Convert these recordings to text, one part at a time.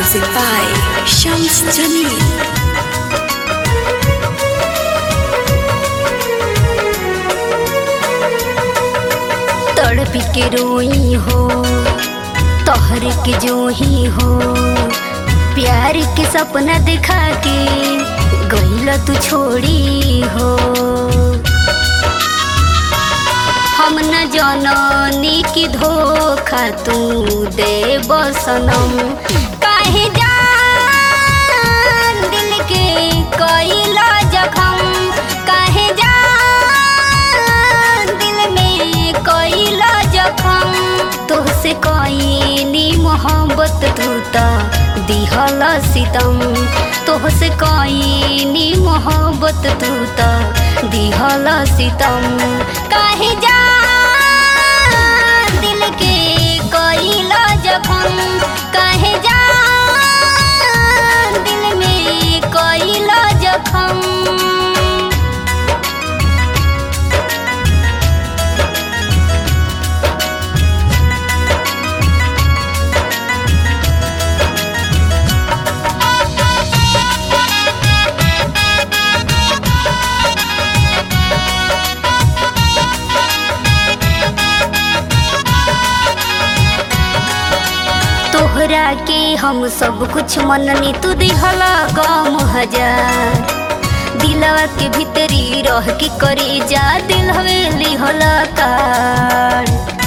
Music by Shams Jamil. तड़प के रोई हो तोहर के जो ही हो प्यार के सपना दिखा के गईल तू छोड़ी हो हम न जननी की धोखा तू दे बसनम काहे जान दिल के कईला जखम काहे जान दिल में कईला जखम तोहसे कईनी मोहब्बत तू त दिहल सितम तोहसे कईनी मोहब्बत तू त दिहल सितम काहे जान दिल के कईला जखम काहे जान दिल में कईला जखम तोहरा के हम सब कुछ मननी तू दिहला गम हजार दिलवा के भीतरी रह के करे जा दिल हवेली होला कार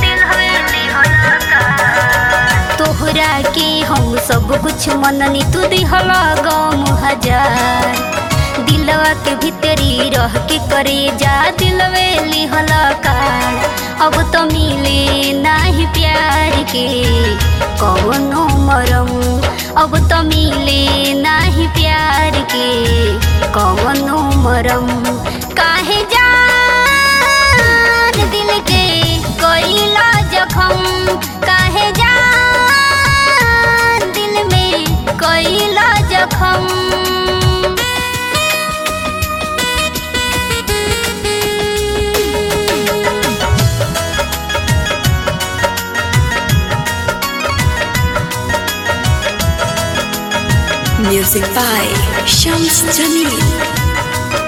तोहरा के हम सब कुछ मननी तू दिहला गम हजार दिलवा के भीतरी रह के करे जा दिलवेली होला कार अब तो मिले नाही प्यार के कौनो मरम अब तो मिले नाही प्यार के कौनो मरम काहे जान दिल के कईला जखम काहे जान दिल में कईला जखम Music by Shams Jamil.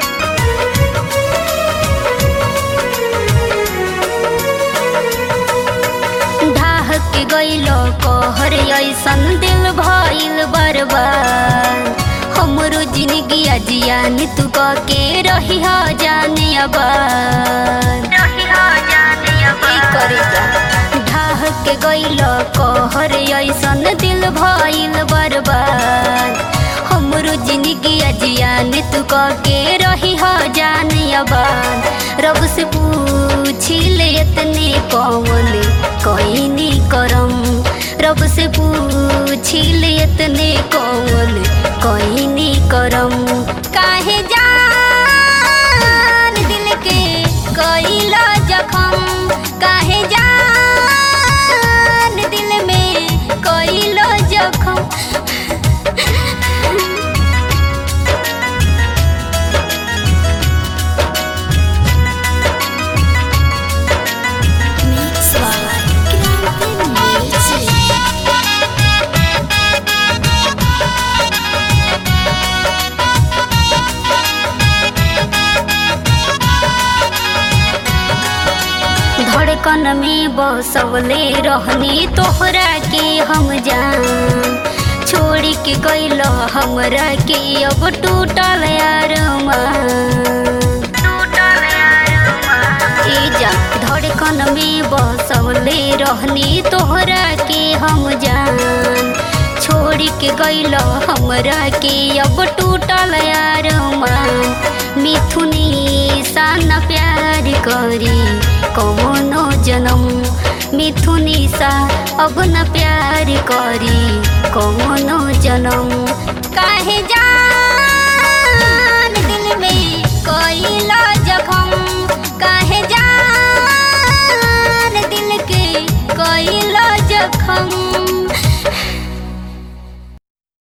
ढाह के गईलो कहर ऐसन दिल भइल बर्बाद हमरो जिंदगी जियान तू क के रही हो जाने आबाद ई करे जा। ढाह के गईलो कहर ऐसन दिल भइल बर्बाद हमरो जिंदगी जियान तू क के रही हो जाने आबाद रब से पूछी ले इतने कौन कईनी करम रब से पूछी ले इतने कौन कईनी करम काहे जान दिल के कईला जखम काहे जान दिल में कईला जखम Mix by Grande Music. धड़कन में बसवले रहनी तोहरा के हम जान छोड़ी के गईलो हमरा के अब टूटल यार जा धड़कन में बसवले रहनी तोहरा के हम जान छोड़ी के गईलो हमरा के अब टूटल यार मिथुनी सान प्यार करी कौनो जनम मिथुनी सा अब न प्यार करी कौनो जनम काहे जा